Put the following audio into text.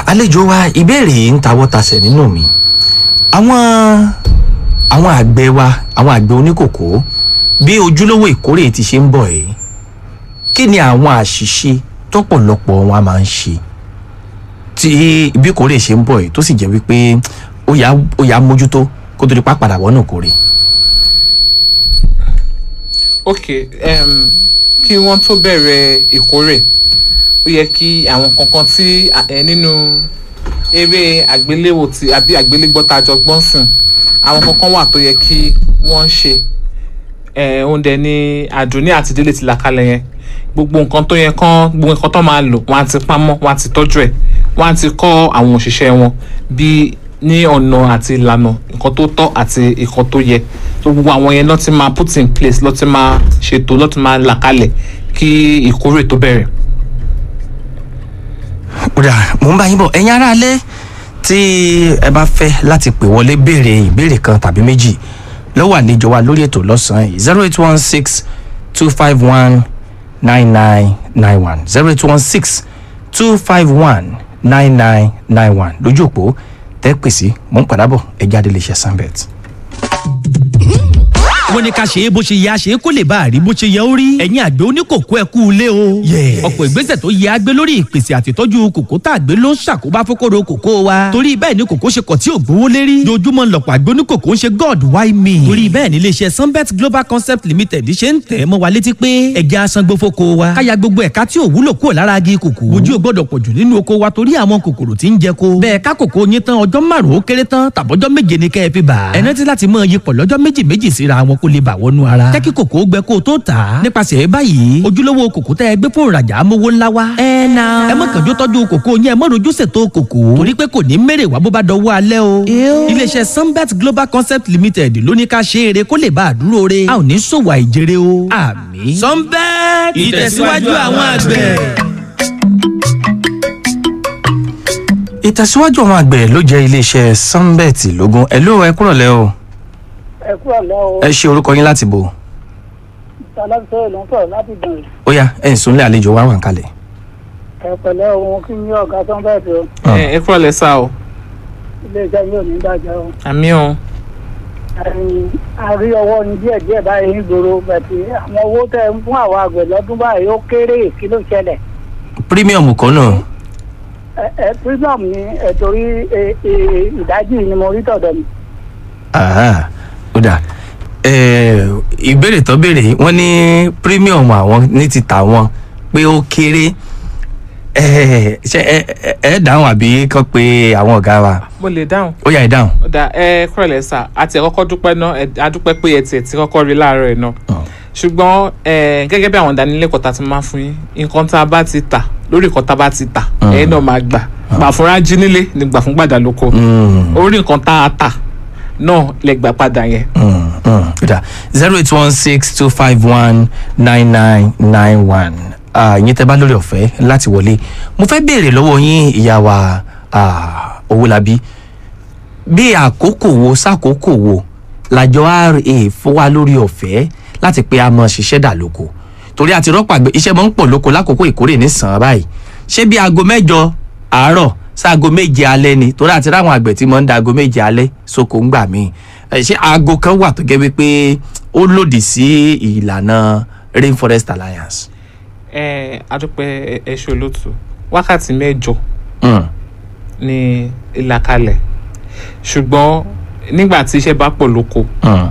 àlejò wa ìbéèrè yìí ń tawọ́ tasẹ̀ nínú mi àwọn àwọn àgbẹ̀ wa àwọn àgbẹ̀ oníkòkó bí ojúlówó ìkórè ti ṣe ń bọ̀ yìí kí ni àwọn àṣìṣe tọ́pọ̀lọpọ̀ wọn a máa ń ṣe tí bí ìkórè ṣe ń bọ̀ yìí tó sì jẹ́ wípé ó yá ó yá mójútó kó tó di pa padà wọnú ìkórè. ok um, kí wọ́n tó bẹ̀rẹ̀ ìkórè ó yẹ kí àwọn kankan tí ẹ nínú eré àgbéléwò tí àbí àgbélégbọ́ta jọ gbọ́n sìn àwọn kankan wà tó yẹ kí wọ́n ṣe òun dẹ̀ ni àdùnní àti délé ti là kalẹ̀ yẹn gbogbo nǹkan tó yẹ kán gbogbo nǹkan tó máa lò wọ́n á ti pamọ́ wọ́n á ti tọ́jú ẹ̀ wọ́n á ti kọ́ àwọn òṣìṣẹ́ wọn bí ní ọ̀nà àti ìlànà nǹkan tó tọ́ àti nǹkan tó yẹ tó gbogbo àwọn yẹn lọ́ọ́ ti máa put in place lọ́ọ́ ti máa ṣètò lọ́ọ́ ti máa là kalẹ̀ kí ìkórè tó bẹ̀rẹ̀. kódà mò ń bá yín bọ̀ ẹ̀yin aráalé tí ẹ bá fẹ́ láti pè wọlé béèrè ìbéèrè kan tàbí méjì lọ́wọ́ àlejò wa lórí ètò lọ́sàn-án yìí zero eight one six two five one nine nine nine one zero eight one six two five one nine nine nine one lójú òpó tẹ́ pèsè mò ń padà bọ̀ ẹ jáde lè ṣe sanbet wọ́n ní ká ṣe é bó ṣe yẹ a ṣe é kó lè bá a rí bó ṣe yẹ ó rí. ẹ̀yin àgbẹ̀ oníkòkó ẹ kú ilé o. ọ̀pọ̀ ìgbésẹ̀ tó yẹ agbé lórí ìpèsè àtìtọ́jú kòkó tá a gbé ló ń ṣàkóbá fókòrò kòkó wa. torí bẹ́ẹ̀ ni kòkó ṣe kọ̀ tí ò gbówó lérí. dojúmọ́ lọ̀pọ̀ àgbẹ̀ oníkòkó ń ṣe god why me. torí bẹ́ẹ̀ ni iléeṣẹ́ sunbet global concept limited ṣe ń tẹ̀ mọ́ wa létí pé ẹja asangbó fóko wa. káya gbogbo ẹ̀ka tí ò wúlò kúrò lára agi kòkó. ojú ò gbọ́dọ̀ pọ̀jù nínú oko wa torí àwọn kòkòrò tí ń jẹ ko. bẹ́ẹ̀ ká kòkó yín tán ọjọ́ márùn-ún ó kéré tán tàbọ́jọ́ méje ni kẹ́ ẹ fi bà. ẹ rántí láti mọ iyipọ̀ lọ́jọ́ méjì méjì síra wọn kó lè bà wọnú ara. jẹ́ kí kòkó gbẹ kó o tó tà á. nípasẹ̀ báyìí ojúlówó kòkó tẹ́ ẹ gbé fún ìrajà amówó ńlá wa. ẹ na. ẹ má kànjú tọ́jú kòkó yẹn ẹ má rojú ṣètò kòkó. torí pé kò ní mèrè wá bó bá dọwọ́ alẹ́ o. iléeṣẹ́ sunbet global concept limited ló ní ká ṣe eré kó lè bá a dúró re. a ò ní ṣòwò àìjèrè o. àmì. sunbet ìtẹ̀síwájú àwọn àgbẹ̀. ìtẹ̀síwájú àwọn àgbẹ̀ ló jẹ́ iléeṣẹ́ sunbet lógún ẹ̀ ló ẹ kúrọ̀lẹ́ o ẹ kúrò lọ o ẹ ṣe orúkọ yín láti bò alábìsọ̀rọ̀ ló ń sọ̀rọ̀ láti gbọ̀n ó yá ẹ̀ ń sunlé àlejò wa wà ń kalẹ̀. ẹ pẹ̀lẹ́ ohun kí ní ọ̀gá tó ń bẹ̀ tó ẹ ẹ kúrò lẹ́sà o iléeṣẹ́ yóò ní bàjẹ́ o àmì o ẹ̀yìn àrí ọwọ́ ní díẹ̀ díẹ̀ báyìí ń gbòòrò bẹ̀tì àwọn owó tẹ̀ ń fún àwọn àgbẹ̀ lọ́dún báyìí ó kéré kí ló ṣẹlẹ̀ premium kan náà ẹ ẹ premium ni ẹ torí ẹ, ẹ, ìdájì ni mo rí tọ̀dọ̀ mi Aha, ó dà Eh, ìbéèrè tó béèrè yìí, wọ́n ní premium àwọn ní ti tà wọ́n pé ó kéré Eh, ṣé ẹ ẹ- ẹ dáhùn àbí kàn pé àwọn ọ̀gá wa mo lè dáhùn ó yá ẹ dáhùn. ó dà ẹ kúrò lẹ́sà àti ẹ̀ kọ́kọ́ dúpẹ́ náà ẹ adúpẹ́ pé ẹ tiẹ̀ ti kọ́kọ́ rí láàárọ̀ ẹ̀ náà ṣùgbọ́n ẹ gẹ́gẹ́ bí àwọn ìdánilẹ́kọ̀ọ́ ta ti máa fún yín nǹkan tá a bá ti tà lórí nǹkan tá a bá ti tà ẹ̀yin náà máa gbà gbà fúnra jí nílé ni gbà fún gbàdá lóko Mm, orí nǹkan tá a tà náà lẹ gbà padà yẹn mm, mm, ó dà zero eight one six two five one nine nine nine one ìyẹn tẹ́ bá lórí ọ̀fẹ́ láti wọlé mo fẹ́ béèrè lọ́wọ́ yín ìyá wa ah, Owólabí bí àkókò wo sákòókò wo làjọ ra fún wa lórí ọ̀fẹ́ láti pé a mọ̀ ṣiṣẹ́ dà lóko torí àti rọ́pò àgbẹ̀ iṣẹ́ mọ̀ ń pọ̀ lóko lákòókò ìkórè ní sàn án báyìí ṣé bí aago mẹ́jọ àárọ̀ sáago méje alẹ́ ni torí àti ráwọn àgbẹ̀ tí mọ̀ ń da aago méje alẹ́ sóko ń gbà míì ẹ, ṣé aago kan wà tó gẹ́ wípé ó lòdì sí ìlànà Rainforest Alliance. ẹ adúpẹ́ ẹ ṣe olóòtú wákàtí mẹ́jọ Mm. ní ìlàkalẹ̀ ṣùgbọ́n nígbà tí iṣẹ́ bá pọ̀ lóko Mm.